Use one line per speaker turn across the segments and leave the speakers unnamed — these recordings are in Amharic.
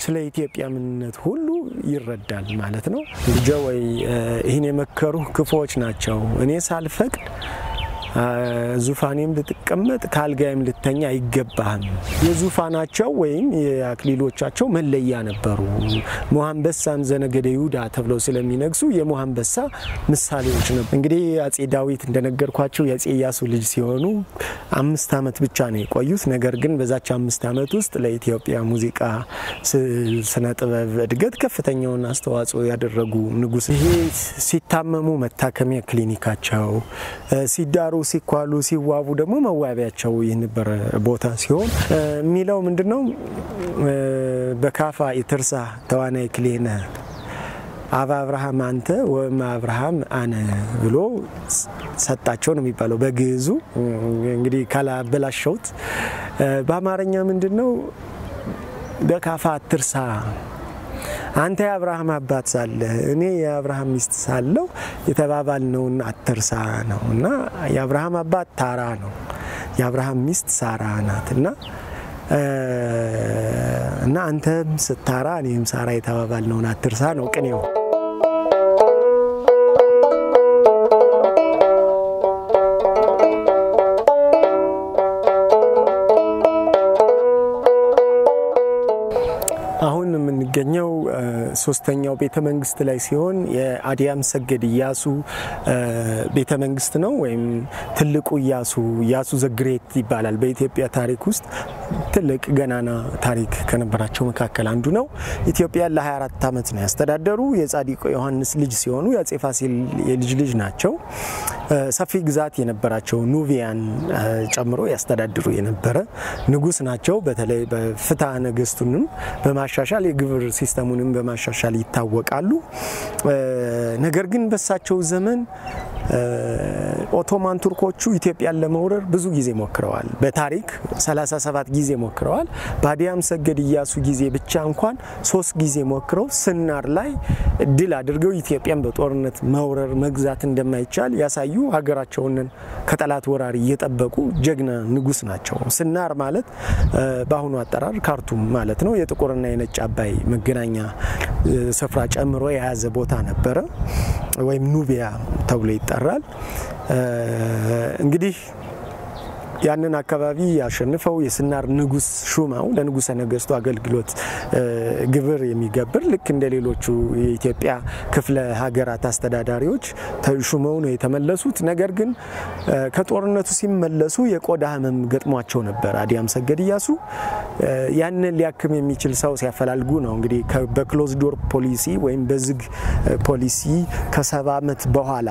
ስለ ኢትዮጵያ ምንነት ሁሉ ይረዳል ማለት ነው። ልጄ ወይ ይህን የመከሩ ክፉዎች ናቸው። እኔ ሳልፈቅድ ዙፋኔም ልትቀመጥ ከአልጋይም ልተኛ አይገባህም። የዙፋናቸው ወይም የአክሊሎቻቸው መለያ ነበሩ። ሞሐንበሳም ዘነገደ ይሁዳ ተብለው ስለሚነግሱ የሞሐንበሳ ምሳሌዎች ነው። እንግዲህ አጼ ዳዊት እንደነገርኳቸው የአጼ ኢያሱ ልጅ ሲሆኑ አምስት ዓመት ብቻ ነው የቆዩት። ነገር ግን በዛች አምስት ዓመት ውስጥ ለኢትዮጵያ ሙዚቃ ስነ ጥበብ እድገት ከፍተኛውን አስተዋጽኦ ያደረጉ ንጉስ። ይሄ ሲታመሙ መታከሚያ ክሊኒካቸው፣ ሲዳሩ ሲኳሉ ሲዋቡ ደግሞ መዋቢያቸው የነበረ ቦታ ሲሆን የሚለው ምንድን ነው? በካፋ የትርሳ ተዋናይ ክሌነ አባ አብርሃም አንተ ወእመ አብርሃም አነ ብሎ ሰጣቸው ነው የሚባለው በግዕዙ። እንግዲህ ካላበላሸውት በአማርኛ ምንድን ነው? በካፋ አትርሳ አንተ የአብርሃም አባት ሳለ እኔ የአብርሃም ሚስት ሳለው የተባባልነውን አትርሳ ነው እና የአብርሃም አባት ታራ ነው፣ የአብርሃም ሚስት ሳራ ናት እና እና አንተም ስታራ እኔም ሳራ የተባባልነውን አትርሳ ነው ቅኔው። አሁን የምንገኘው ሶስተኛው ቤተ መንግስት ላይ ሲሆን የአዲያም ሰገድ ኢያሱ ቤተ መንግስት ነው፣ ወይም ትልቁ ኢያሱ ኢያሱ ዘግሬት ይባላል። በኢትዮጵያ ታሪክ ውስጥ ትልቅ ገናና ታሪክ ከነበራቸው መካከል አንዱ ነው። ኢትዮጵያን ለ24 ዓመት ነው ያስተዳደሩ። የጻዲቁ ዮሐንስ ልጅ ሲሆኑ የአጼ ፋሲል የልጅ ልጅ ናቸው። ሰፊ ግዛት የነበራቸው ኑቢያን ጨምሮ ያስተዳድሩ የነበረ ንጉስ ናቸው። በተለይ በፍትሐ ነገስቱንም በማሻሻል የግብር ሲስተሙንም በማሻሻል ይታወቃሉ። ነገር ግን በሳቸው ዘመን ኦቶማን ቱርኮቹ ኢትዮጵያን ለመውረር ብዙ ጊዜ ሞክረዋል። በታሪክ 37 ጊዜ ሞክረዋል። በአዲያም ሰገድ ኢያሱ ጊዜ ብቻ እንኳን ሶስት ጊዜ ሞክረው ስናር ላይ ድል አድርገው ኢትዮጵያን በጦርነት መውረር መግዛት እንደማይቻል ያሳዩ ሀገራቸውን ከጠላት ወራሪ እየጠበቁ ጀግና ንጉስ ናቸው። ስናር ማለት በአሁኑ አጠራር ካርቱም ማለት ነው። የጥቁርና የነጭ አባይ መገናኛ ስፍራ ጨምሮ የያዘ ቦታ ነበረ፣ ወይም ኑቢያ ተብሎ ይጠራል። እንግዲህ ያንን አካባቢ ያሸንፈው የስናር ንጉስ ሹማው ለንጉሰ ነገስቱ አገልግሎት ግብር የሚገብር ልክ እንደ ሌሎቹ የኢትዮጵያ ክፍለ ሀገራት አስተዳዳሪዎች ሹመው ነው የተመለሱት። ነገር ግን ከጦርነቱ ሲመለሱ የቆዳ ህመም ገጥሟቸው ነበር። አዲያም ሰገድ ኢያሱ ያንን ሊያክም የሚችል ሰው ሲያፈላልጉ ነው እንግዲህ በክሎዝ ዶር ፖሊሲ ወይም በዝግ ፖሊሲ ከሰባ ዓመት በኋላ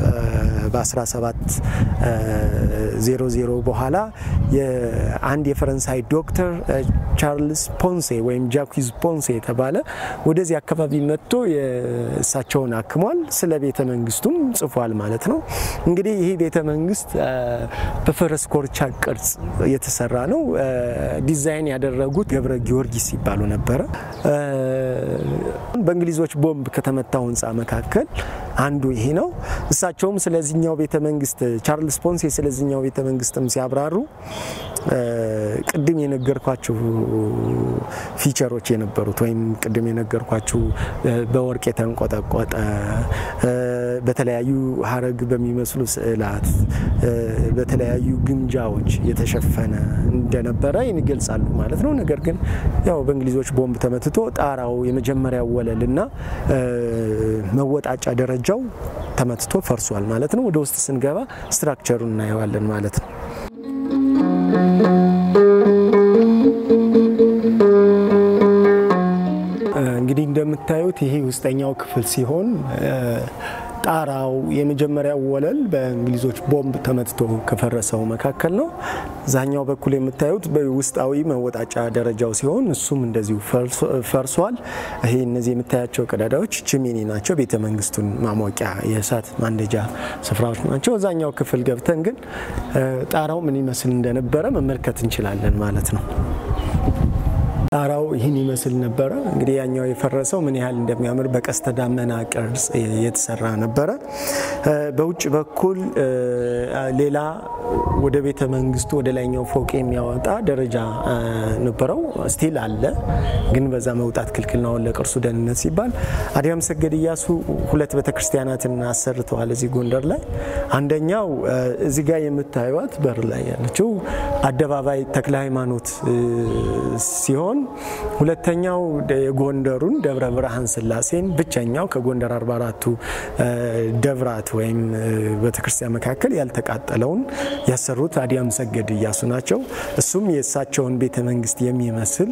በ1700 በኋላ አንድ የፈረንሳይ ዶክተር ቻርልስ ፖንሴ ወይም ጃኩዝ ፖንሴ የተባለ ወደዚህ አካባቢ መጥቶ እሳቸውን አክሟል። ስለ ቤተ መንግስቱም ጽፏል ማለት ነው። እንግዲህ ይህ ቤተ መንግስት በፈረስ ኮርቻ ቅርጽ የተሰራ ነው። ዲዛይን ያደረጉት ገብረ ጊዮርጊስ ይባሉ ነበረ። በእንግሊዞች ቦምብ ከተመታው ህንፃ መካከል አንዱ ይሄ ነው። እሳቸውም ስለዚህኛው ቤተ መንግስት ቻርልስ ፖንሴ ስለዚህኛው ቤተ መንግስትም ሲያብራሩ ቅድም የነገርኳችሁ ፊቸሮች የነበሩት ወይም ቅድም የነገርኳችሁ በወርቅ የተንቆጠቆጠ በተለያዩ ሀረግ በሚመስሉ ስዕላት በተለያዩ ግምጃዎች የተሸፈነ እንደነበረ ይገልጻሉ ማለት ነው። ነገር ግን ያው በእንግሊዞች ቦምብ ተመትቶ ጣራው የመጀመሪያው ወለልና መወጣጫ ደረጃው ተመትቶ ፈርሷል ማለት ነው። ወደ ውስጥ ስንገባ ስትራክቸሩን እናየዋለን ማለት ነው። እንግዲህ እንደምታዩት ይሄ ውስጠኛው ክፍል ሲሆን ጣራው የመጀመሪያው ወለል በእንግሊዞች ቦምብ ተመትቶ ከፈረሰው መካከል ነው። ዛኛው በኩል የምታዩት በውስጣዊ መወጣጫ ደረጃው ሲሆን እሱም እንደዚሁ ፈርሷል። ይሄ እነዚህ የምታያቸው ቀዳዳዎች ችሚኒ ናቸው። ቤተ መንግስቱን ማሞቂያ የእሳት ማንደጃ ስፍራዎች ናቸው። እዛኛው ክፍል ገብተን ግን ጣራው ምን ይመስል እንደነበረ መመልከት እንችላለን ማለት ነው። ጣራው ይህን ይመስል ነበረ። እንግዲህ ያኛው የፈረሰው ምን ያህል እንደሚያምር በቀስተ ዳመና ቅርጽ የተሰራ ነበረ። በውጭ በኩል ሌላ ወደ ቤተ መንግስቱ ወደ ላይኛው ፎቅ የሚያወጣ ደረጃ ነበረው። ስቲል አለ፣ ግን በዛ መውጣት ክልክል ነው ለቅርሱ ደህንነት ሲባል። አዲያም ሰገድ እያሱ ሁለት ቤተክርስቲያናትን አሰርተዋል እዚህ ጎንደር ላይ። አንደኛው እዚህ ጋር የምታዩት በር ላይ ያለችው አደባባይ ተክለ ሃይማኖት ሲሆን ሁለተኛው የጎንደሩን ደብረ ብርሃን ስላሴን ብቸኛው ከጎንደር 44ቱ ደብራት ወይም ቤተክርስቲያን መካከል ያልተቃጠለውን ያሰሩት አዲያም ሰገድ እያሱ ናቸው። እሱም የእሳቸውን ቤተ መንግስት የሚመስል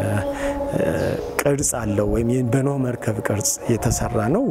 ቅርጽ አለው ወይም በኖህ መርከብ ቅርጽ የተሰራ ነው።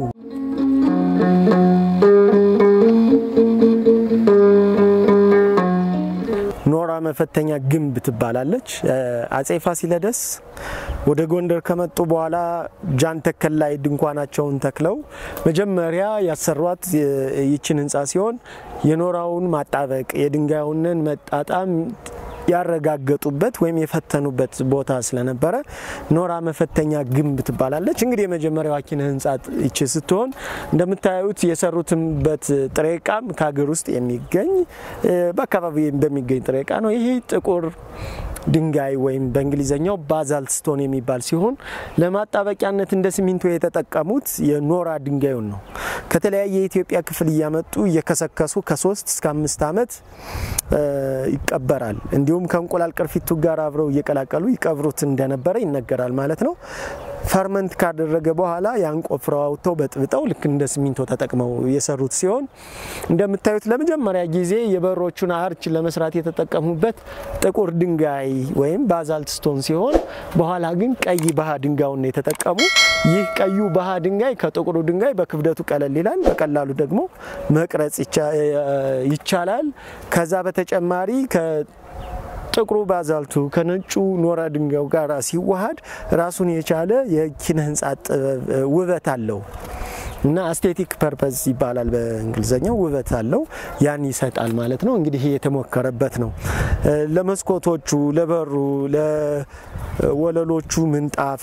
ኖራ መፈተኛ ግንብ ትባላለች። አጼ ፋሲለደስ ወደ ጎንደር ከመጡ በኋላ ጃን ተከል ላይ ድንኳናቸውን ተክለው መጀመሪያ ያሰሯት ይችን ህንፃ ሲሆን የኖራውን ማጣበቅ የድንጋዩንን መጣጣም ያረጋገጡበት ወይም የፈተኑበት ቦታ ስለነበረ ኖራ መፈተኛ ግንብ ትባላለች። እንግዲህ የመጀመሪያዋ ኪነ ህንፃ ይቺ ስትሆን እንደምታዩት የሰሩትበት ጥሬ ዕቃም ከሀገር ውስጥ የሚገኝ በአካባቢ በሚገኝ ጥሬ ዕቃ ነው። ይሄ ጥቁር ድንጋይ ወይም በእንግሊዝኛው ባዛልት ስቶን የሚባል ሲሆን ለማጣበቂያነት እንደ ሲሚንቶ የተጠቀሙት የኖራ ድንጋዩን ነው። ከተለያየ የኢትዮጵያ ክፍል እያመጡ እየከሰከሱ ከሶስት እስከ አምስት ዓመት ይቀበራል። እንዲሁም ከእንቁላል ቅርፊቱ ጋር አብረው እየቀላቀሉ ይቀብሩት እንደነበረ ይነገራል ማለት ነው። ፈርመንት ካደረገ በኋላ ያን ቆፍረው አውጥተው በጥብጠው ልክ እንደ ሲሚንቶ ተጠቅመው የሰሩት ሲሆን እንደምታዩት ለመጀመሪያ ጊዜ የበሮቹን አርች ለመስራት የተጠቀሙበት ጥቁር ድንጋይ ወይም ባዛልት ስቶን ሲሆን በኋላ ግን ቀይ ባህ ድንጋዩን የተጠቀሙ። ይህ ቀዩ ባህ ድንጋይ ከጥቁሩ ድንጋይ በክብደቱ ቀለል ይላል፣ በቀላሉ ደግሞ መቅረጽ ይቻላል። ከዛ በተጨማሪ ጥቁሩ ባዛልቱ ከነጩ ኖራ ድንጋዩ ጋር ሲዋሃድ ራሱን የቻለ የኪነ ህንፃ ጥበብ ውበት አለው እና አስቴቲክ ፐርፐዝ ይባላል በእንግሊዝኛው። ውበት አለው ያን ይሰጣል ማለት ነው። እንግዲህ ይሄ የተሞከረበት ነው። ለመስኮቶቹ፣ ለበሩ፣ ለወለሎቹ ምንጣፍ፣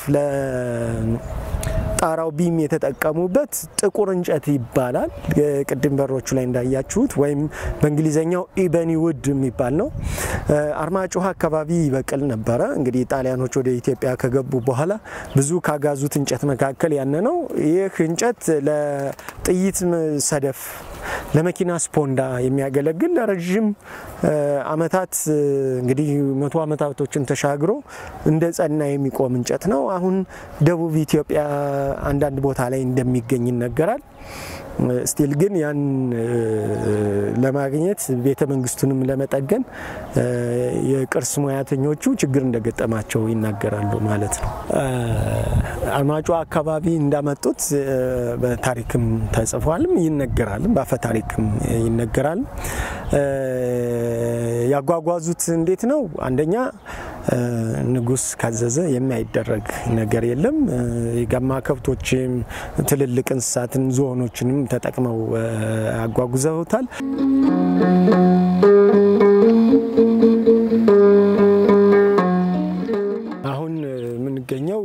ጣራው ቢም የተጠቀሙበት ጥቁር እንጨት ይባላል። ቅድም በሮቹ ላይ እንዳያችሁት ወይም በእንግሊዝኛው ኢበኒ ውድ የሚባል ነው። አርማጭሆ አካባቢ ይበቅል ነበረ። እንግዲህ ጣሊያኖች ወደ ኢትዮጵያ ከገቡ በኋላ ብዙ ካጋዙት እንጨት መካከል ያነ ነው። ይህ እንጨት ለጥይት ሰደፍ፣ ለመኪና ስፖንዳ የሚያገለግል ለረዥም ዓመታት እንግዲህ መቶ ዓመታቶችን ተሻግሮ እንደ ጸና የሚቆም እንጨት ነው። አሁን ደቡብ ኢትዮጵያ አንዳንድ ቦታ ላይ እንደሚገኝ ይነገራል። ስቲል ግን ያን ለማግኘት ቤተ መንግስቱንም ለመጠገን የቅርስ ሙያተኞቹ ችግር እንደገጠማቸው ይናገራሉ ማለት ነው። አርማጭሆ አካባቢ እንዳመጡት በታሪክም ተጽፏልም ይነገራልም፣ በአፈ ታሪክም ይነገራል። ያጓጓዙት እንዴት ነው? አንደኛ ንጉስ ካዘዘ የማይደረግ ነገር የለም። የጋማ ከብቶችም ትልልቅ እንስሳትን ዝሆኖችንም ተጠቅመው አጓጉዘውታል። አሁን የምንገኘው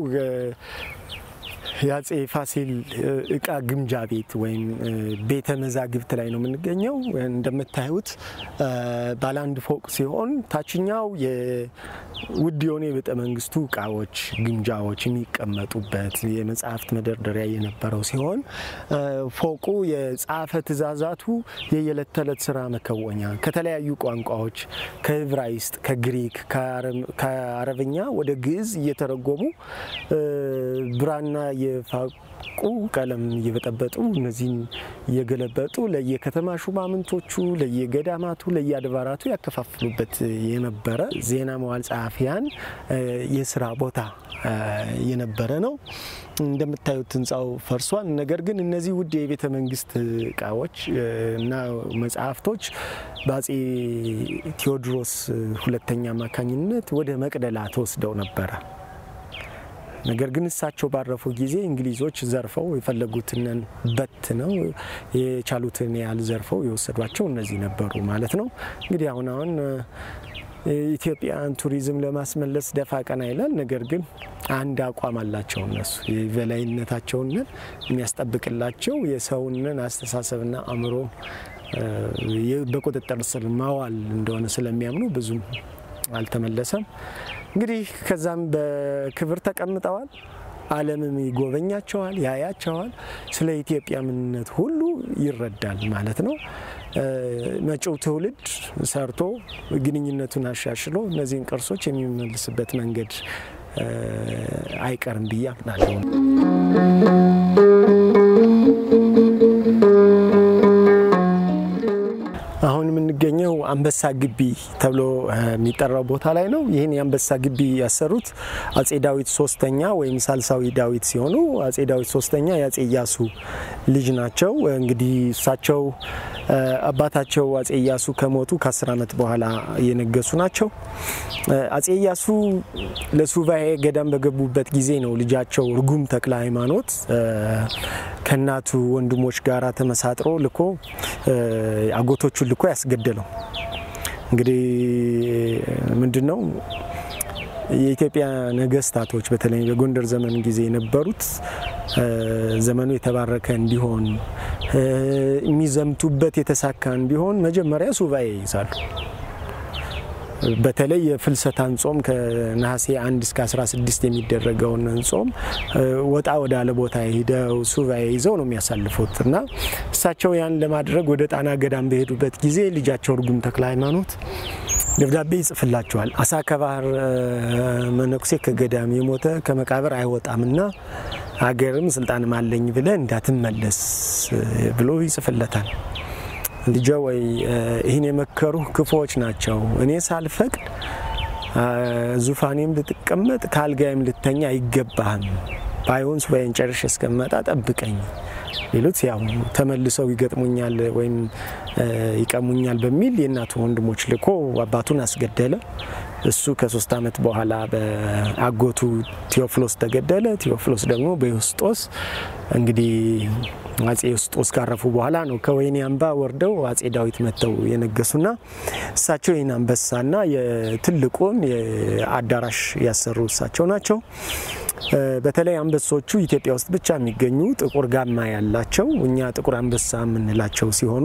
የአጼ ፋሲል እቃ ግምጃ ቤት ወይም ቤተ መዛግብት ላይ ነው የምንገኘው። እንደምታዩት ባለ አንድ ፎቅ ሲሆን ታችኛው ውድ የሆኑ የቤተ መንግስቱ እቃዎች፣ ግምጃዎች የሚቀመጡበት የመጽሐፍት መደርደሪያ የነበረው ሲሆን ፎቁ የጸሐፈ ትእዛዛቱ የየዕለት ተዕለት ስራ መከወኛ ከተለያዩ ቋንቋዎች ከዕብራይስጥ፣ ከግሪክ፣ ከአረብኛ ወደ ግዕዝ እየተረጎሙ ብራና የፋቁ ቀለም እየበጠበጡ እነዚህን እየገለበጡ ለየከተማ ሹማምንቶቹ፣ ለየገዳማቱ፣ ለየአድባራቱ ያከፋፍሉበት የነበረ ዜና መዋል ጸሐፊያን የስራ ቦታ የነበረ ነው። እንደምታዩት ህንፃው ፈርሷል። ነገር ግን እነዚህ ውድ የቤተ መንግስት እቃዎች እና መጽሐፍቶች በአጼ ቴዎድሮስ ሁለተኛ አማካኝነት ወደ መቅደላ ተወስደው ነበረ። ነገር ግን እሳቸው ባረፉ ጊዜ እንግሊዞች ዘርፈው የፈለጉትን በት ነው የቻሉትን ያህል ዘርፈው የወሰዷቸው እነዚህ ነበሩ ማለት ነው። እንግዲህ አሁን አሁን ኢትዮጵያን ቱሪዝም ለማስመለስ ደፋ ቀና ይላል። ነገር ግን አንድ አቋም አላቸው እነሱ የበላይነታቸውን የሚያስጠብቅላቸው የሰውንን አስተሳሰብና አእምሮ በቁጥጥር ስር ማዋል እንደሆነ ስለሚያምኑ ብዙም አልተመለሰም። እንግዲህ ከዛም በክብር ተቀምጠዋል። ዓለምም ይጎበኛቸዋል፣ ያያቸዋል። ስለ ኢትዮጵያ ምንነት ሁሉ ይረዳል ማለት ነው። መጪው ትውልድ ሰርቶ ግንኙነቱን አሻሽሎ እነዚህን ቅርሶች የሚመልስበት መንገድ አይቀርም ብዬ አምናለሁ። አሁን የምንገኘው አንበሳ ግቢ ተብሎ የሚጠራው ቦታ ላይ ነው። ይህን የአንበሳ ግቢ ያሰሩት አጼ ዳዊት ሶስተኛ ወይም ሳልሳዊ ዳዊት ሲሆኑ አጼ ዳዊት ሶስተኛ የአጼ ኢያሱ ልጅ ናቸው። እንግዲህ እሳቸው አባታቸው አጼ ኢያሱ ከሞቱ ከአስር ዓመት በኋላ የነገሱ ናቸው። አጼ ኢያሱ ለሱባኤ ገዳም በገቡበት ጊዜ ነው ልጃቸው ርጉም ተክለ ሃይማኖት ከእናቱ ወንድሞች ጋራ ተመሳጥሮ ልኮ አጎቶቹን ልኮ ያስገደለው። እንግዲህ ምንድን ነው የኢትዮጵያ ነገስታቶች በተለይ በጎንደር ዘመን ጊዜ የነበሩት ዘመኑ የተባረከ እንዲሆን የሚዘምቱበት የተሳካ እንዲሆን መጀመሪያ ሱባኤ ይይዛሉ። በተለይ የፍልሰታን ጾም ከነሐሴ 1 እስከ 16 የሚደረገውን ጾም ወጣ ወዳለ ቦታ ሄደው ሱባኤ ይዘው ነው የሚያሳልፉት እና እሳቸው ያን ለማድረግ ወደ ጣና ገዳም በሄዱበት ጊዜ ልጃቸው ርጉም ተክለ ሃይማኖት ደብዳቤ ይጽፍላቸዋል። አሳ ከባህር መነኩሴ ከገዳም የሞተ ከመቃብር አይወጣምና ሀገርም ስልጣንም አለኝ ብለ እንዳትመለስ ብሎ ይጽፍለታል። ልጄ ወይ ይህን የመከሩ ክፉዎች ናቸው። እኔ ሳልፈቅድ ዙፋኔም ልትቀመጥ ከአልጋይም ልተኛ አይገባህም። ባይሆን ሱባኤን ጨርሼ እስከመጣ ጠብቀኝ ሌሎት ያው ተመልሰው ይገጥሙኛል ወይም ይቀሙኛል በሚል የእናቱ ወንድሞች ልኮ አባቱን አስገደለ። እሱ ከሶስት ዓመት በኋላ በአጎቱ ቴዎፍሎስ ተገደለ። ቴዎፍሎስ ደግሞ በዮስጦስ እንግዲህ አጼ ዮስጦስ ካረፉ በኋላ ነው ከወይኔ አምባ ወርደው አጼ ዳዊት መጥተው የነገሱና እሳቸው ይህን አንበሳና የትልቁን አዳራሽ ያሰሩ እሳቸው ናቸው። በተለይ አንበሶቹ ኢትዮጵያ ውስጥ ብቻ የሚገኙ ጥቁር ጋማ ያላቸው እኛ ጥቁር አንበሳ የምንላቸው ሲሆኑ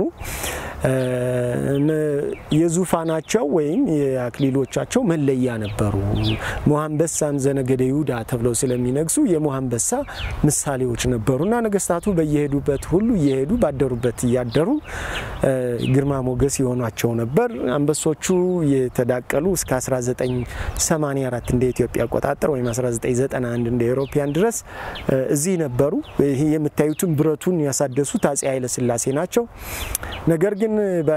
የዙፋናቸው ወይም የአክሊሎቻቸው መለያ ነበሩ። ሞሐንበሳም ዘነገደ ይሁዳ ተብለው ስለሚነግሱ የሞሐንበሳ ምሳሌዎች ነበሩና ነገስታቱ በየሄዱበት ሁሉ እየሄዱ ባደሩበት እያደሩ ግርማ ሞገስ የሆኗቸው ነበር። አንበሶቹ የተዳቀሉ እስከ 1984 እንደ ኢትዮጵያ አቆጣጠር ወይም 1991 እንደ ኤሮፓያን ድረስ እዚህ ነበሩ። ይህ የምታዩትን ብረቱን ያሳደሱት አጼ ኃይለስላሴ ናቸው። ነገር ግን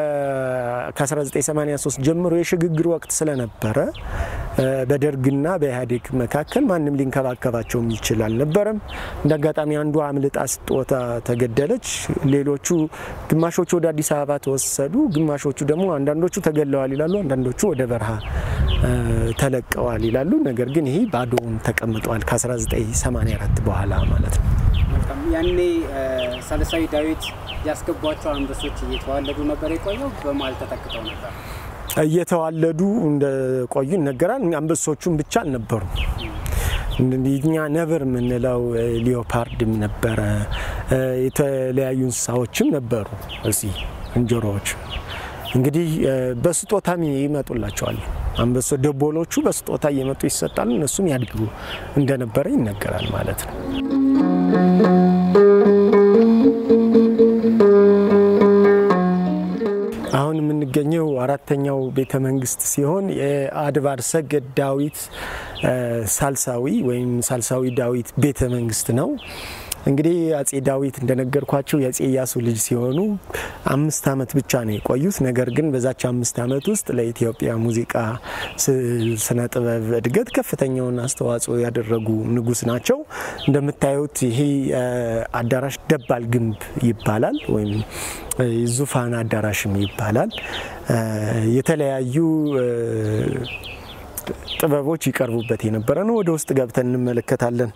ከ1983 ጀምሮ የሽግግር ወቅት ስለነበረ በደርግና በኢህአዴግ መካከል ማንም ሊንከባከባቸው የሚችል አልነበረም። እንደ አጋጣሚ አንዷ አምልጣ ስትወጣ ተገደለች። ሌሎቹ ግማሾቹ ወደ አዲስ አበባ ተወሰዱ፣ ግማሾቹ ደግሞ አንዳንዶቹ ተገለዋል ይላሉ፣ አንዳንዶቹ ወደ በረሃ ተለቀዋል ይላሉ። ነገር ግን ይህ ባዶውን ተቀምጧል ከ1984 በኋላ ማለት ነው።
ያኔ ሳልሳዊ ዳዊት ያስገቧቸው አንበሶች እየተዋለዱ ነበር የቆየው፣ በመሀል ተተክተው ነበር።
እየተዋለዱ እንደቆዩ ይነገራል። አንበሶቹም ብቻ አልነበሩም። እኛ ነብር የምንለው ሊዮፓርድም ነበረ፣ የተለያዩ እንስሳዎችም ነበሩ። እዚህ እንጀሮዎች እንግዲህ በስጦታም ይመጡላቸዋል። አንበሶ ደቦሎቹ በስጦታ እየመጡ ይሰጣሉ። እነሱም ያድጉ እንደነበረ ይነገራል ማለት ነው። አሁን የምንገኘው አራተኛው ቤተ መንግስት ሲሆን የአድባር ሰገድ ዳዊት ሳልሳዊ ወይም ሳልሳዊ ዳዊት ቤተ መንግስት ነው። እንግዲህ አጼ ዳዊት እንደነገርኳቸው የአጼ ኢያሱ ልጅ ሲሆኑ አምስት ዓመት ብቻ ነው የቆዩት። ነገር ግን በዛች አምስት ዓመት ውስጥ ለኢትዮጵያ ሙዚቃ ስነ ጥበብ እድገት ከፍተኛውን አስተዋጽኦ ያደረጉ ንጉስ ናቸው። እንደምታዩት ይሄ አዳራሽ ደባል ግንብ ይባላል ወይም ዙፋን አዳራሽም ይባላል። የተለያዩ ጥበቦች ይቀርቡበት የነበረ ነው። ወደ ውስጥ ገብተን እንመለከታለን።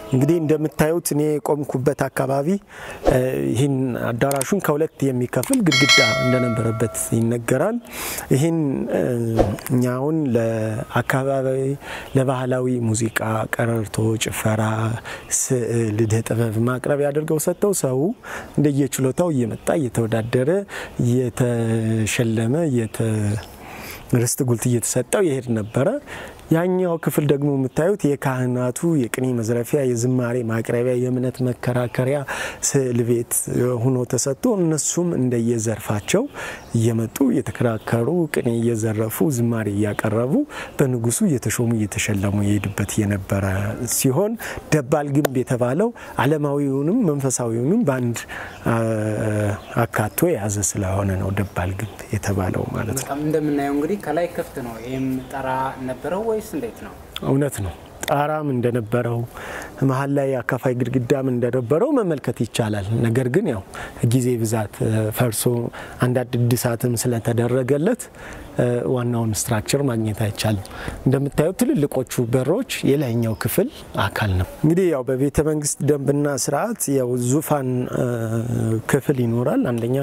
እንግዲህ እንደምታዩት እኔ የቆምኩበት አካባቢ ይህን አዳራሹን ከሁለት የሚከፍል ግድግዳ እንደነበረበት ይነገራል። ይህን እኛውን ለአካባቢ ለባህላዊ ሙዚቃ፣ ቀረርቶ፣ ጭፈራ፣ ስዕል፣ እደ ጥበብ ማቅረቢያ አድርገው ሰጥተው ሰው እንደየችሎታው እየመጣ እየተወዳደረ እየተሸለመ ርስት ጉልት እየተሰጠው ይሄድ ነበረ። ያኛው ክፍል ደግሞ የምታዩት የካህናቱ የቅኔ መዝረፊያ፣ የዝማሬ ማቅረቢያ፣ የእምነት መከራከሪያ ስዕል ቤት ሆኖ ተሰጥቶ እነሱም እንደየዘርፋቸው እየመጡ እየተከራከሩ ቅኔ እየዘረፉ ዝማሬ እያቀረቡ በንጉሱ እየተሾሙ እየተሸለሙ የሄዱበት የነበረ ሲሆን ደባል ግንብ የተባለው ዓለማዊውንም መንፈሳዊውንም በአንድ አካቶ የያዘ ስለሆነ ነው ደባል ግንብ የተባለው ማለት ነው።
እንደምናየው እንግዲህ ከላይ ክፍት ነው። ይህም ጠራ ነበረው ወይስ እንዴት ነው?
እውነት ነው። ጣራም እንደነበረው መሀል ላይ አካፋይ ግድግዳም እንደነበረው መመልከት ይቻላል። ነገር ግን ያው ጊዜ ብዛት ፈርሶ አንዳንድ እድሳትም ስለተደረገለት ዋናውን ስትራክቸር ማግኘት አይቻልም። እንደምታዩት ትልልቆቹ በሮች የላይኛው ክፍል አካል ነው። እንግዲህ ያው በቤተ መንግስት ደንብና ስርዓት ያው ዙፋን ክፍል ይኖራል። አንደኛ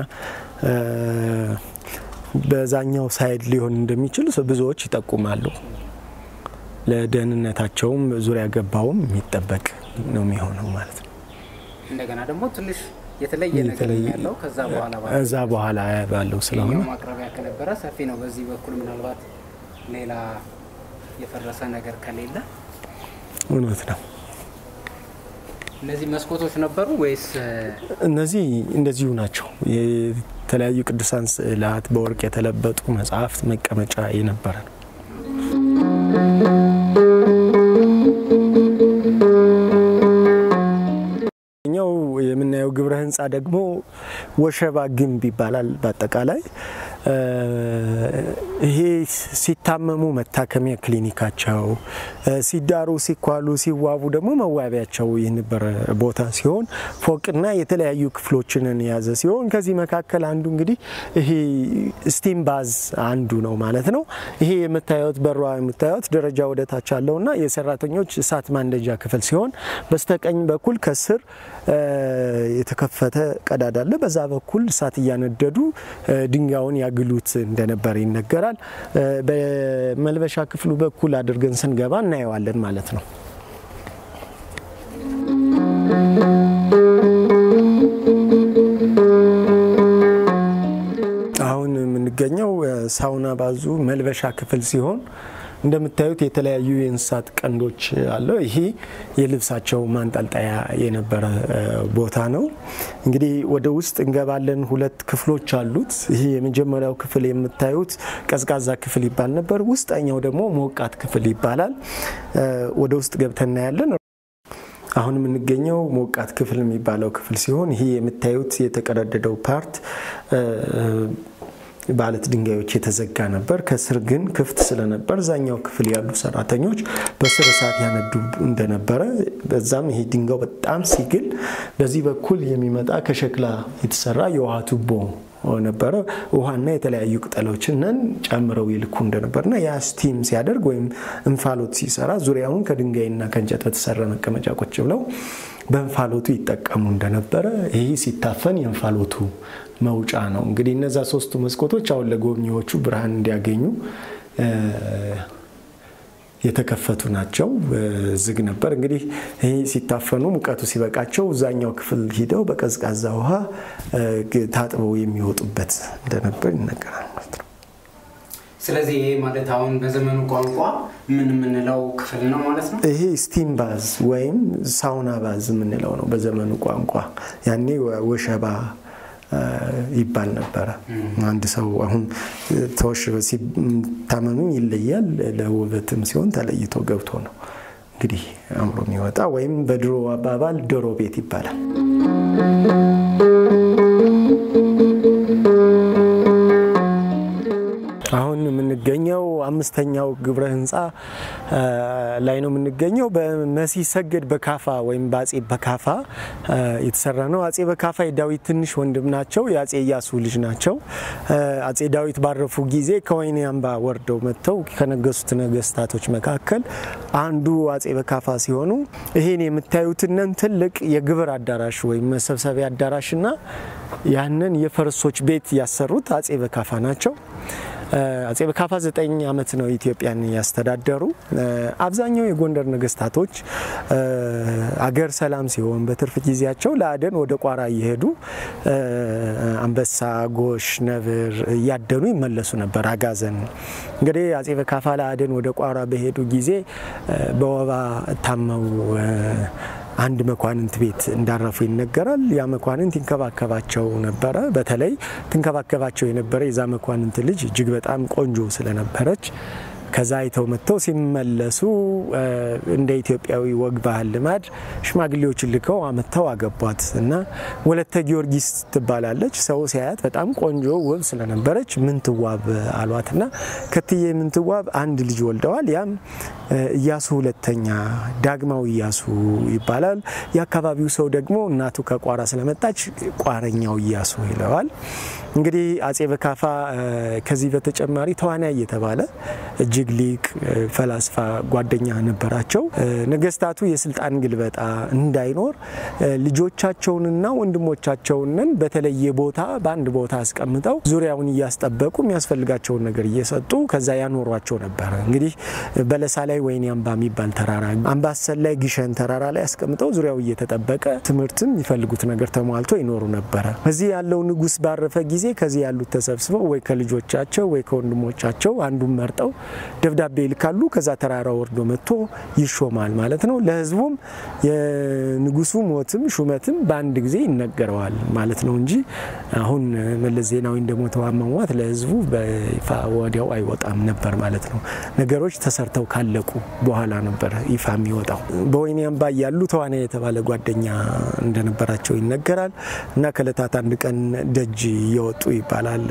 በዛኛው ሳይድ ሊሆን እንደሚችል ብዙዎች ይጠቁማሉ። ለደህንነታቸውም ዙሪያ ገባውም የሚጠበቅ ነው የሚሆነው ማለት ነው።
እንደገና ደግሞ ትንሽ የተለየ ነገር ያለው ከዛ በኋላ
እዛ በኋላ ባለው ስለሆነ
ማቅረቢያ ከነበረ ሰፊ ነው። በዚህ በኩል ምናልባት ሌላ የፈረሰ ነገር ከሌለ
እውነት ነው።
እነዚህ መስኮቶች ነበሩ ወይስ
እነዚህ እንደዚሁ ናቸው። የተለያዩ ቅዱሳን ስዕላት በወርቅ የተለበጡ መጽሐፍት መቀመጫ የነበረ ነው። ኛው የምናየው ግብረ ህንፃ ደግሞ ወሸባ ግንብ ይባላል። በአጠቃላይ ይሄ ሲታመሙ መታከሚያ ክሊኒካቸው፣ ሲዳሩ፣ ሲኳሉ፣ ሲዋቡ ደግሞ መዋቢያቸው የነበረ ቦታ ሲሆን ፎቅና የተለያዩ ክፍሎችንን የያዘ ሲሆን ከዚህ መካከል አንዱ እንግዲህ ይሄ ስቲም ባዝ አንዱ ነው ማለት ነው። ይሄ የምታዩት በሯ የምታዩት ደረጃ ወደ ታች አለውና የሰራተኞች እሳት ማንደጃ ክፍል ሲሆን በስተቀኝ በኩል ከስር የተከፈተ ቀዳዳ አለ። በዛ በኩል እሳት እያነደዱ ድንጋዩን ያግሉት እንደነበር ይነገራል። በመልበሻ ክፍሉ በኩል አድርገን ስንገባ እናየዋለን ማለት ነው። አሁን የምንገኘው ሳውና ባዙ መልበሻ ክፍል ሲሆን እንደምታዩት የተለያዩ የእንስሳት ቀንዶች አለው። ይሄ የልብሳቸው ማንጠልጠያ የነበረ ቦታ ነው። እንግዲህ ወደ ውስጥ እንገባለን። ሁለት ክፍሎች አሉት። ይሄ የመጀመሪያው ክፍል የምታዩት ቀዝቃዛ ክፍል ይባል ነበር። ውስጠኛው ደግሞ ሞቃት ክፍል ይባላል። ወደ ውስጥ ገብተን እናያለን። አሁን የምንገኘው ሞቃት ክፍል የሚባለው ክፍል ሲሆን ይሄ የምታዩት የተቀረደደው ፓርት በአለት ድንጋዮች የተዘጋ ነበር። ከስር ግን ክፍት ስለነበር እዛኛው ክፍል ያሉ ሰራተኞች በስር እሳት ያነዱ እንደነበረ፣ በዛም ይሄ ድንጋው በጣም ሲግል በዚህ በኩል የሚመጣ ከሸክላ የተሰራ የውሃ ቱቦ ነበረ። ውሃና የተለያዩ ቅጠሎችንን ጨምረው ይልኩ እንደነበርና ያ ስቲም ሲያደርግ ወይም እንፋሎት ሲሰራ ዙሪያውን ከድንጋይና ከእንጨት በተሰራ መቀመጫ ቁጭ ብለው በእንፋሎቱ ይጠቀሙ እንደነበረ ይህ ሲታፈን የእንፋሎቱ መውጫ ነው። እንግዲህ እነዛ ሶስቱ መስኮቶች አሁን ለጎብኚዎቹ ብርሃን እንዲያገኙ የተከፈቱ ናቸው። ዝግ ነበር። እንግዲህ ይህ ሲታፈኑ ሙቀቱ ሲበቃቸው እዛኛው ክፍል ሂደው በቀዝቃዛ ውሃ ታጥበው የሚወጡበት እንደነበር ይነገራል ማለት ነው።
ስለዚህ ይሄ ማለት አሁን በዘመኑ ቋንቋ ምን የምንለው ክፍል ነው ማለት ነው?
ይሄ ስቲም ባዝ ወይም ሳውና ባዝ የምንለው ነው በዘመኑ ቋንቋ። ያኔ ወሸባ ይባል ነበረ። አንድ ሰው አሁን ተወሽበ ሲታመኑ ይለያል። ለውበትም ሲሆን ተለይቶ ገብቶ ነው እንግዲህ አእምሮ የሚወጣ ወይም በድሮ አባባል ዶሮ ቤት ይባላል። አሁን የምንገኘው አምስተኛው ግብረ ህንፃ ላይ ነው የምንገኘው። በመሲህ ሰገድ በካፋ ወይም በአጼ በካፋ የተሰራ ነው። አጼ በካፋ የዳዊት ትንሽ ወንድም ናቸው። የአጼ እያሱ ልጅ ናቸው። አጼ ዳዊት ባረፉ ጊዜ ከወይኔ አምባ ወርደው መጥተው ከነገሱት ነገስታቶች መካከል አንዱ አጼ በካፋ ሲሆኑ ይህን የምታዩትንን ትልቅ የግብር አዳራሽ ወይም መሰብሰቢያ አዳራሽና ያንን የፈረሶች ቤት ያሰሩት አጼ በካፋ ናቸው። አጼ በካፋ ዘጠኝ ዓመት ነው ኢትዮጵያን ያስተዳደሩ። አብዛኛው የጎንደር ነገስታቶች አገር ሰላም ሲሆን በትርፍ ጊዜያቸው ለአደን ወደ ቋራ እየሄዱ አንበሳ፣ ጎሽ፣ ነብር እያደኑ ይመለሱ ነበር። አጋዘን እንግዲህ አጼ በካፋ ለአደን ወደ ቋራ በሄዱ ጊዜ በወባ ታመው አንድ መኳንንት ቤት እንዳረፉ ይነገራል። ያ መኳንንት ይንከባከባቸው ነበረ። በተለይ ትንከባከባቸው የነበረ የዛ መኳንንት ልጅ እጅግ በጣም ቆንጆ ስለነበረች ከዛ አይተው መጥተው ሲመለሱ እንደ ኢትዮጵያዊ ወግ ባህል ልማድ ሽማግሌዎችን ልከው አመጥተው አገቧት እና ወለተ ጊዮርጊስ ትባላለች። ሰው ሲያያት በጣም ቆንጆ ውብ ስለነበረች ምንትዋብ አሏት እና ከትዬ ምንትዋብ አንድ ልጅ ወልደዋል። ያም እያሱ ሁለተኛ ዳግማዊ እያሱ ይባላል። የአካባቢው ሰው ደግሞ እናቱ ከቋራ ስለመጣች ቋረኛው እያሱ ይለዋል። እንግዲህ አጼ በካፋ ከዚህ በተጨማሪ ተዋናይ እየተባለ እጅግ ሊቅ ፈላስፋ ጓደኛ ነበራቸው። ነገስታቱ የስልጣን ግልበጣ እንዳይኖር ልጆቻቸውንና ወንድሞቻቸውንን በተለየ ቦታ በአንድ ቦታ አስቀምጠው ዙሪያውን እያስጠበቁ የሚያስፈልጋቸውን ነገር እየሰጡ ከዛ ያኖሯቸው ነበረ። እንግዲህ በለሳ ላይ ወይኔ አምባ የሚባል ተራራ፣ አምባሰል ላይ ግሸን ተራራ ላይ አስቀምጠው ዙሪያው እየተጠበቀ ትምህርትም የሚፈልጉት ነገር ተሟልቶ ይኖሩ ነበረ። እዚህ ያለው ንጉስ ባረፈ ጊዜ ከዚህ ያሉት ተሰብስበው ወይ ከልጆቻቸው ወይ ከወንድሞቻቸው አንዱን መርጠው ደብዳቤ ይልካሉ። ከዛ ተራራ ወርዶ መጥቶ ይሾማል ማለት ነው። ለህዝቡም የንጉሱ ሞትም ሹመትም በአንድ ጊዜ ይነገረዋል ማለት ነው እንጂ አሁን መለስ ዜናዊ እንደሞተው አሟሟት ለህዝቡ በይፋ ወዲያው አይወጣም ነበር ማለት ነው። ነገሮች ተሰርተው ካለቁ በኋላ ነበር ይፋ የሚወጣው። በወይኔ አምባ ያሉ ተዋናይ የተባለ ጓደኛ እንደነበራቸው ይነገራል እና ከእለታት አንድ ቀን ደጅ እየወጡ ይባላል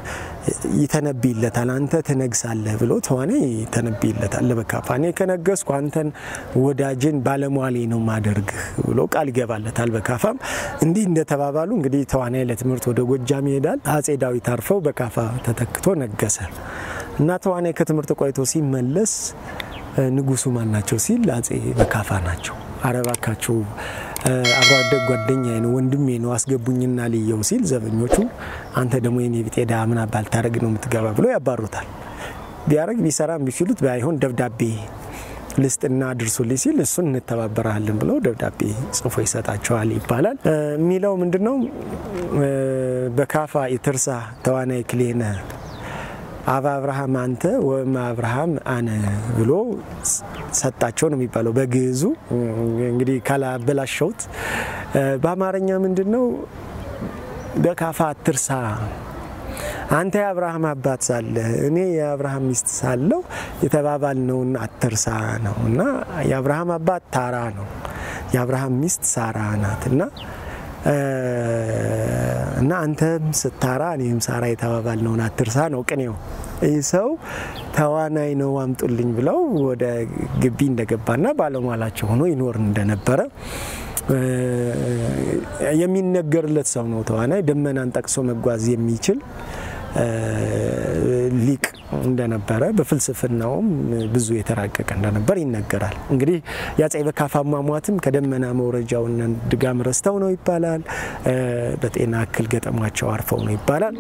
ይተነብይለታል። አንተ ትነግሳለህ ብሎ ተዋናይ ይተነብይለታል ለበካፋ እኔ ከነገስኩ አንተን ወዳጅን ባለሟሌ ነው ማደርግህ ብሎ ቃል ይገባለታል። በካፋም እንዲህ እንደተባባሉ እንግዲህ ተዋናይ ለትምህርት ወደ ጎጃም ይሄዳል። አጼ ዳዊት አርፈው በካፋ ተተክቶ ነገሰ እና ተዋናይ ከትምህርት ቆይቶ ሲመለስ ንጉሱ ማን ናቸው ሲል አጼ በካፋ ናቸው። አረባካችሁ አብሮ አደግ ጓደኛዬ ነው ወንድሜ ነው አስገቡኝና ልየው ሲል ዘበኞቹ አንተ ደግሞ የኔ ቢጤ ድሃ ምን አባል ታደርግ ነው የምትገባ ብሎ ያባሩታል። ቢያደርግ ቢሰራም ቢችሉት ባይሆን ደብዳቤ ልስጥና አድርሱልኝ ሲል እሱን እንተባበራለን ብለው ደብዳቤ ጽፎ ይሰጣቸዋል ይባላል። የሚለው ምንድነው? በካፋ የትርሳ ተዋናይ ክሌነ አብ አብርሃም አንተ ወእም አብርሃም አነ ብሎ ሰጣቸው ነው የሚባለው በግዕዙ። እንግዲህ ካላበላሸውት በአማርኛ ምንድን ነው? በካፋ አትርሳ አንተ የአብርሃም አባት ሳለ እኔ የአብርሃም ሚስት ሳለው የተባባልነውን አትርሳ ነው እና የአብርሃም አባት ታራ ነው፣ የአብርሃም ሚስት ሳራ ናት እና እና አንተም ስታራ እኔም ሳራ የተባባልነውን አትርሳ ነው ቅኔው። ይህ ሰው ተዋናይ ነው አምጡልኝ ብለው ወደ ግቢ እንደገባና ባለሟላቸው ሆኖ ይኖር እንደነበረ የሚነገርለት ሰው ነው። ተዋናይ ደመናን ጠቅሶ መጓዝ የሚችል ሊቅ እንደነበረ በፍልስፍናውም ብዙ የተራቀቀ እንደነበር ይነገራል። እንግዲህ የአፄ በካፋ አሟሟትም ከደመና መውረጃውን ድጋም ረስተው ነው ይባላል። በጤና እክል ገጠሟቸው አርፈው ነው ይባላል።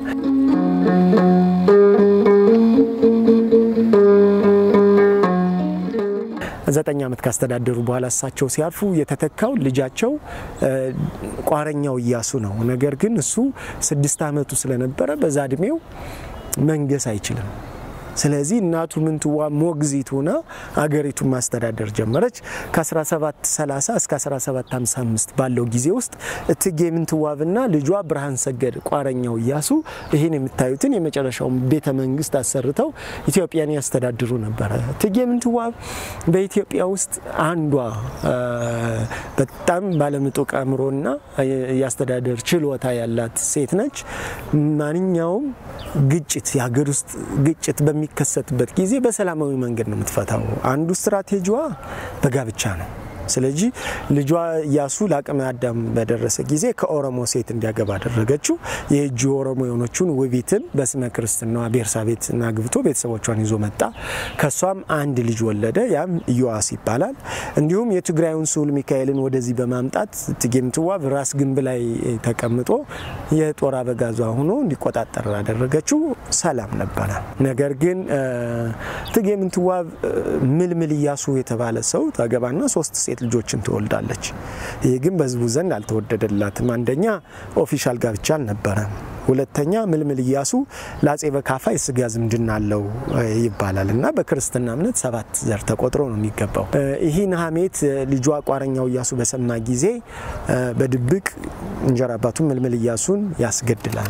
ዘጠኝ ዓመት ካስተዳደሩ በኋላ እሳቸው ሲያርፉ የተተካው ልጃቸው ቋረኛው እያሱ ነው። ነገር ግን እሱ ስድስት ዓመቱ ስለነበረ በዛ እድሜው መንገስ አይችልም። ስለዚህ እናቱ ምንትዋ ሞግዚት ሆና አገሪቱን ማስተዳደር ጀመረች። ከ1730 እስከ 1755 ባለው ጊዜ ውስጥ እትጌ ምንትዋብና ልጇ ብርሃን ሰገድ ቋረኛው እያሱ ይህን የምታዩትን የመጨረሻውን ቤተ መንግስት አሰርተው ኢትዮጵያን ያስተዳድሩ ነበረ። እትጌ ምንትዋብ በኢትዮጵያ ውስጥ አንዷ በጣም ባለምጡቅ አእምሮና የአስተዳደር ችሎታ ያላት ሴት ነች። ማንኛውም ግጭት የሀገር ውስጥ ግጭት በሚ በሚከሰትበት ጊዜ በሰላማዊ መንገድ ነው የምትፈታው። አንዱ ስትራቴጂዋ በጋብቻ ነው። ስለዚህ ልጇ እያሱ ለአቅመ አዳም በደረሰ ጊዜ ከኦሮሞ ሴት እንዲያገባ አደረገችው። የእጁ ኦሮሞ የሆነችውን ውቢትን በስመ ክርስትናዋ ቤርሳቤትን አግብቶ ቤተሰቦቿን ይዞ መጣ። ከሷም አንድ ልጅ ወለደ። ያም ኢዮአስ ይባላል። እንዲሁም የትግራዩን ስሁል ሚካኤልን ወደዚህ በማምጣት እቴጌ ምንትዋብ ራስ ግንብ ላይ ተቀምጦ የጦር አበጋዟ ሆኖ እንዲቆጣጠር አደረገችው። ሰላም ነበረ። ነገር ግን እቴጌ ምንትዋብ ምልምል እያሱ የተባለ ሰው ታገባና ሶስት ሴት ልጆችን ትወልዳለች። ይህ ግን በህዝቡ ዘንድ አልተወደደላትም። አንደኛ ኦፊሻል ጋብቻ አልነበረም። ሁለተኛ ምልምል እያሱ ለአጼ በካፋ የስጋ ዝምድና አለው ይባላል እና በክርስትና እምነት ሰባት ዘር ተቆጥሮ ነው የሚገባው። ይህን ሀሜት ልጇ ቋረኛው እያሱ በሰማ ጊዜ በድብቅ እንጀራ አባቱን ምልምል እያሱን ያስገድላል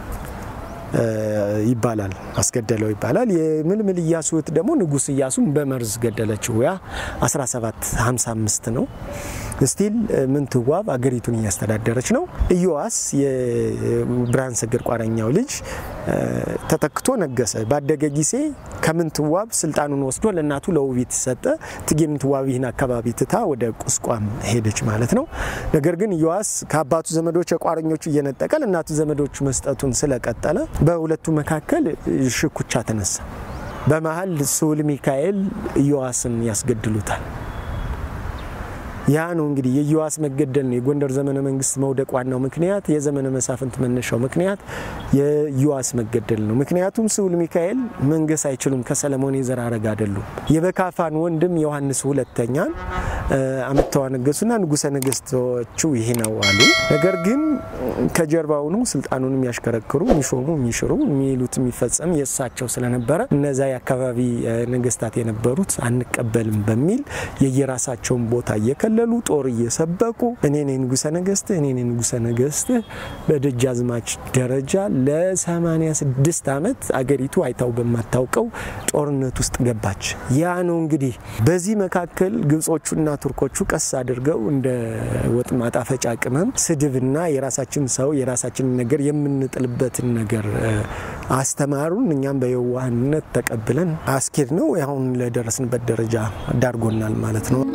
ይባላል አስገደለው ይባላል። የምልምል እያሱ እህት ደግሞ ንጉስ እያሱን በመርዝ ገደለችው። ያ 1755 ነው። ስቲል ምንትዋብ አገሪቱን እያስተዳደረች ነው። ኢዮአስ የብርሃን ሰገድ ቋረኛው ልጅ ተተክቶ ነገሰ። ባደገ ጊዜ ከምንትዋብ ስልጣኑን ወስዶ ለእናቱ ለውቢት ሰጠ። እቴጌ ምንትዋብ ይህን አካባቢ ትታ ወደ ቁስቋም ሄደች ማለት ነው። ነገር ግን ኢዮአስ ከአባቱ ዘመዶች የቋረኞቹ እየነጠቀ ለእናቱ ዘመዶቹ መስጠቱን ስለቀጠለ በሁለቱ መካከል ሽኩቻ ተነሳ። በመሀል ስሁል ሚካኤል ኢዮአስን ያስገድሉታል። ያ ነው እንግዲህ የኢዮአስ መገደል ነው የጎንደር ዘመነ መንግስት መውደቅ ዋናው ምክንያት፣ የዘመነ መሳፍንት መነሻው ምክንያት የኢዮአስ መገደል ነው። ምክንያቱም ስሁል ሚካኤል መንገስ አይችሉም፣ ከሰለሞን የዘር ሐረግ አይደሉም። የበካፋን ወንድም ዮሐንስ ሁለተኛን አመጥተው አነገሱና ንጉሰ ነገስቶቹ ይሄ ነው አሉ። ነገር ግን ከጀርባው ነው ስልጣኑን የሚያሽከረክሩ የሚሾሙ፣ የሚሽሩ፣ የሚሉት የሚፈጸም የእሳቸው ስለነበረ እነዛ የአካባቢ ነገስታት የነበሩት አንቀበልም በሚል የየራሳቸውን ቦታ እየከለ እየተገለሉ ጦር እየሰበቁ እኔ ነኝ ንጉሰ ነገስት እኔ ነኝ ንጉሰ ነገስት በደጃዝማች ደረጃ ለ86 ዓመት አገሪቱ አይታው በማታውቀው ጦርነት ውስጥ ገባች። ያ ነው እንግዲህ በዚህ መካከል ግብጾቹና ቱርኮቹ ቀስ አድርገው እንደ ወጥ ማጣፈጫ ቅመም ስድብና የራሳችን ሰው የራሳችንን ነገር የምንጥልበትን ነገር አስተማሩን። እኛም በየዋህነት ተቀብለን አስኬድ ነው አሁን ለደረስንበት ደረጃ ዳርጎናል ማለት ነው።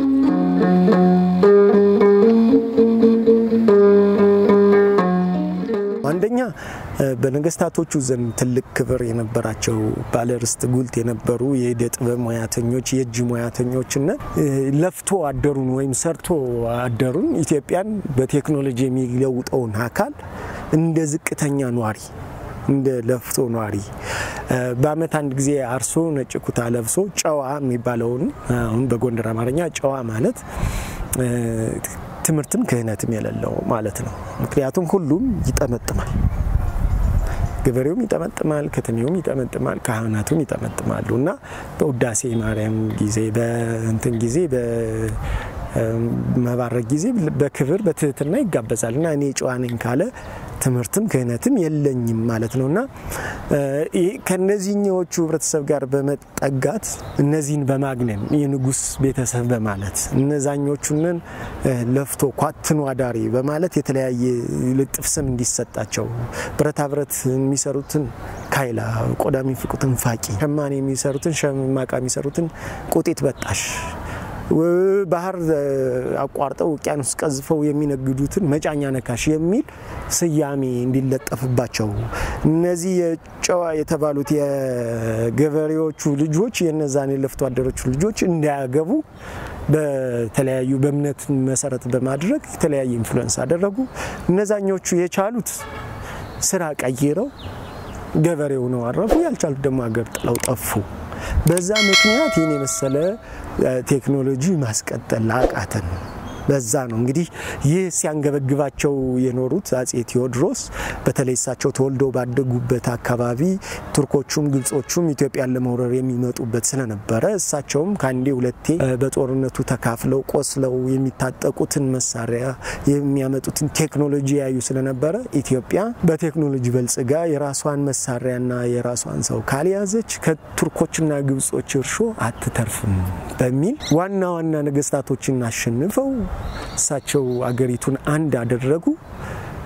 አንደኛ በነገስታቶቹ ዘንድ ትልቅ ክብር የነበራቸው ባለርስት ጉልት የነበሩ የእደ ጥበብ ሙያተኞች የእጅ ሙያተኞችና ለፍቶ አደሩን ወይም ሰርቶ አደሩን ኢትዮጵያን በቴክኖሎጂ የሚለውጠውን አካል እንደ ዝቅተኛ ኗሪ እንደ ለፍቶ ኗሪ በአመት አንድ ጊዜ አርሶ ነጭ ኩታ ለብሶ ጨዋ የሚባለውን አሁን በጎንደር አማርኛ ጨዋ ማለት ትምህርትም ክህነትም የሌለው ማለት ነው። ምክንያቱም ሁሉም ይጠመጥማል። ገበሬውም ይጠመጥማል፣ ከተሜውም ይጠመጥማል፣ ካህናቱም ይጠመጥማሉ እና በውዳሴ ማርያም ጊዜ በእንትን ጊዜ በመባረክ ጊዜ በክብር በትህትና ይጋበዛል እና እኔ ጨዋ ነኝ ካለ ትምህርትም ክህነትም የለኝም ማለት ነው እና ከነዚህኛዎቹ ህብረተሰብ ጋር በመጠጋት እነዚህን በማግነን የንጉስ ቤተሰብ በማለት እነዛኞቹንን ለፍቶ ኳትኖ አዳሪ በማለት የተለያየ ልጥፍ ስም እንዲሰጣቸው ብረታ ብረት የሚሰሩትን ካይላ፣ ቆዳ የሚፍቁትን ፋቂ፣ ሸማኔ የሚሰሩትን ሸማቃ የሚሰሩትን ቁጢት በጣሽ ባህር አቋርጠው ውቅያኖስ ቀዝፈው የሚነግዱትን መጫኛ ነካሽ የሚል ስያሜ እንዲለጠፍባቸው እነዚህ የጨዋ የተባሉት የገበሬዎቹ ልጆች የነዛን የለፍቶ አደሮቹ ልጆች እንዳያገቡ በተለያዩ በእምነት መሰረት በማድረግ የተለያየ ኢንፍሉዌንስ አደረጉ። እነዛኞቹ የቻሉት ስራ ቀይረው ገበሬው ነው አረፉ። ያልቻሉት ደግሞ ሀገር ጥለው ጠፉ። በዛ ምክንያት ይህን የመሰለ ቴክኖሎጂ ማስቀጠል አቃተን። በዛ ነው እንግዲህ ይህ ሲያንገበግባቸው የኖሩት አጼ ቴዎድሮስ በተለይ እሳቸው ተወልደው ባደጉበት አካባቢ ቱርኮቹም ግብጾቹም ኢትዮጵያን ለመውረር የሚመጡበት ስለነበረ እሳቸውም ከአንዴ ሁለቴ በጦርነቱ ተካፍለው ቆስለው የሚታጠቁትን መሳሪያ የሚያመጡትን ቴክኖሎጂ ያዩ ስለነበረ ኢትዮጵያ በቴክኖሎጂ በልጽጋ የራሷን መሳሪያና የራሷን ሰው ካልያዘች ከቱርኮችና ግብጾች እርሾ አትተርፍም በሚል ዋና ዋና ነገስታቶችን አሸንፈው እሳቸው አገሪቱን አንድ አደረጉ።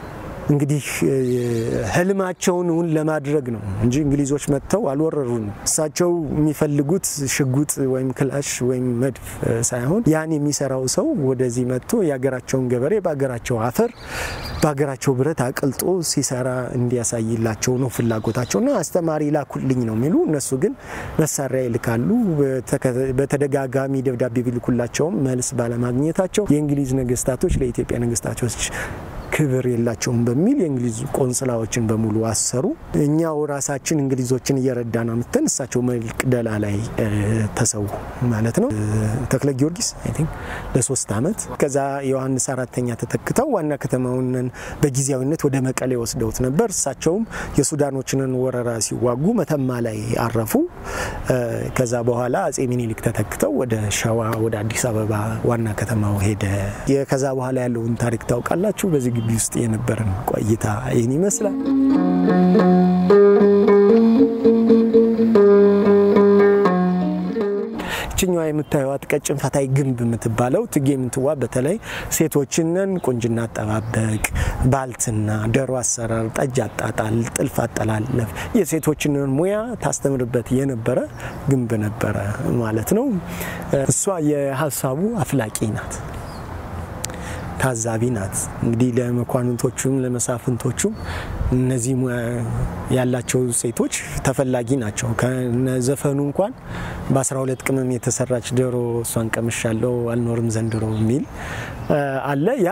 እንግዲህ ህልማቸውን እውን ለማድረግ ነው እንጂ እንግሊዞች መጥተው አልወረሩንም። እሳቸው የሚፈልጉት ሽጉጥ ወይም ክላሽ ወይም መድፍ ሳይሆን ያን የሚሰራው ሰው ወደዚህ መጥቶ የሀገራቸውን ገበሬ በሀገራቸው አፈር በሀገራቸው ብረት አቅልጦ ሲሰራ እንዲያሳይላቸው ነው ፍላጎታቸውና አስተማሪ ላኩልኝ ነው የሚሉ እነሱ ግን መሳሪያ ይልካሉ። በተደጋጋሚ ደብዳቤ ቢልኩላቸውም መልስ ባለማግኘታቸው የእንግሊዝ ነገስታቶች ለኢትዮጵያ ነገስታቶች ክብር የላቸውም በሚል የእንግሊዝ ቆንስላዎችን በሙሉ አሰሩ። እኛው ራሳችን እንግሊዞችን እየረዳ ነው ምትን እሳቸው መቅደላ ላይ ተሰዉ ማለት ነው። ተክለ ጊዮርጊስ አይ ቲንክ ለሶስት ዓመት ከዛ ዮሐንስ አራተኛ ተተክተው ዋና ከተማውን በጊዜያዊነት ወደ መቀሌ ወስደውት ነበር። እሳቸውም የሱዳኖችንን ወረራ ሲዋጉ መተማ ላይ አረፉ። ከዛ በኋላ አጼ ሚኒሊክ ተተክተው ወደ ሸዋ ወደ አዲስ አበባ ዋና ከተማው ሄደ። ከዛ በኋላ ያለውን ታሪክ ታውቃላችሁ። በዚህ ግቢ ውስጥ የነበረን ቆይታ ይህን ይመስላል። ይችኛዋ የምታዩት ቀጭን ፈታይ ግንብ የምትባለው እቴጌ ምንትዋብ በተለይ ሴቶችንን ቁንጅና አጠባበቅ፣ ባልትና፣ ዶሮ አሰራር፣ ጠጅ አጣጣል፣ ጥልፍ አጠላለፍ የሴቶችንን ሙያ ታስተምርበት የነበረ ግንብ ነበረ ማለት ነው። እሷ የሀሳቡ አፍላቂ ናት። ታዛቢ ናት። እንግዲህ ለመኳንንቶቹም ለመሳፍንቶቹም እነዚህ ሙያ ያላቸው ሴቶች ተፈላጊ ናቸው። ከዘፈኑ እንኳን በ12 ቅመም የተሰራች ዶሮ እሷን ቀምሻለሁ አልኖርም ዘንድሮ የሚል አለ። ያ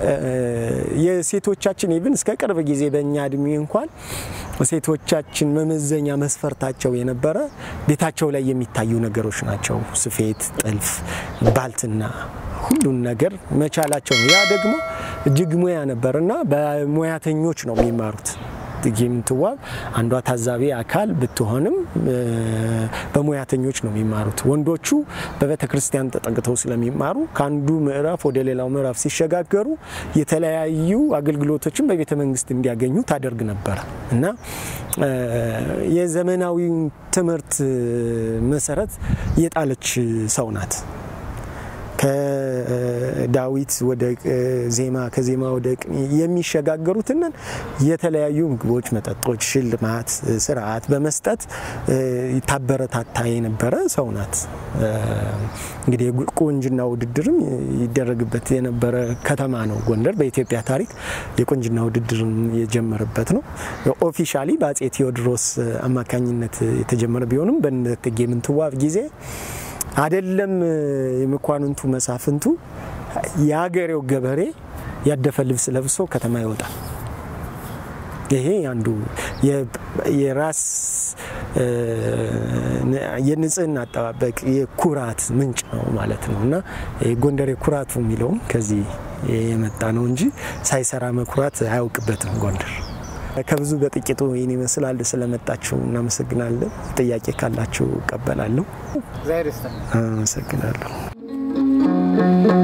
የሴቶቻችን ኢቭን እስከ ቅርብ ጊዜ በእኛ እድሜ እንኳን ሴቶቻችን መመዘኛ መስፈርታቸው የነበረ ቤታቸው ላይ የሚታዩ ነገሮች ናቸው። ስፌት፣ ጥልፍ፣ ባልትና ሁሉን ነገር መቻላቸው ነው። ያ ደግሞ እጅግ ሙያ ነበር እና በሙያተኞች ነው የሚማሩት። እቴጌ ምንትዋብ አንዷ ታዛቢ አካል ብትሆንም በሙያተኞች ነው የሚማሩት። ወንዶቹ በቤተ ክርስቲያን ተጠግተው ስለሚማሩ ከአንዱ ምዕራፍ ወደ ሌላው ምዕራፍ ሲሸጋገሩ የተለያዩ አገልግሎቶችን በቤተ መንግስት እንዲያገኙ ታደርግ ነበረ እና የዘመናዊ ትምህርት መሰረት የጣለች ሰው ናት። ከዳዊት ወደ ዜማ ከዜማ ወደ ቅኔ የሚሸጋገሩትንን የተለያዩ ምግቦች፣ መጠጦች፣ ሽልማት፣ ስርዓት በመስጠት ታበረታታ የነበረ ሰው ናት። እንግዲህ የቁንጅና ውድድርም ይደረግበት የነበረ ከተማ ነው ጎንደር። በኢትዮጵያ ታሪክ የቁንጅና ውድድርም የጀመረበት ነው። ኦፊሻሊ በአጼ ቴዎድሮስ አማካኝነት የተጀመረ ቢሆንም በእቴጌ ምንትዋብ ጊዜ አይደለም የመኳንንቱ መሳፍንቱ የሀገሬው ገበሬ ያደፈ ልብስ ለብሶ ከተማ ይወጣል። ይሄ አንዱ የራስ የንጽህና አጠባበቅ የኩራት ምንጭ ነው ማለት ነው እና ጎንደሬ ኩራቱ የሚለውም ከዚህ የመጣ ነው እንጂ ሳይሰራ መኩራት አያውቅበትም ጎንደር። ከብዙ በጥቂቱ ይህን ይመስላል። ስለመጣችሁ እናመሰግናለን። ጥያቄ ካላችሁ እቀበላለሁ። አመሰግናለሁ።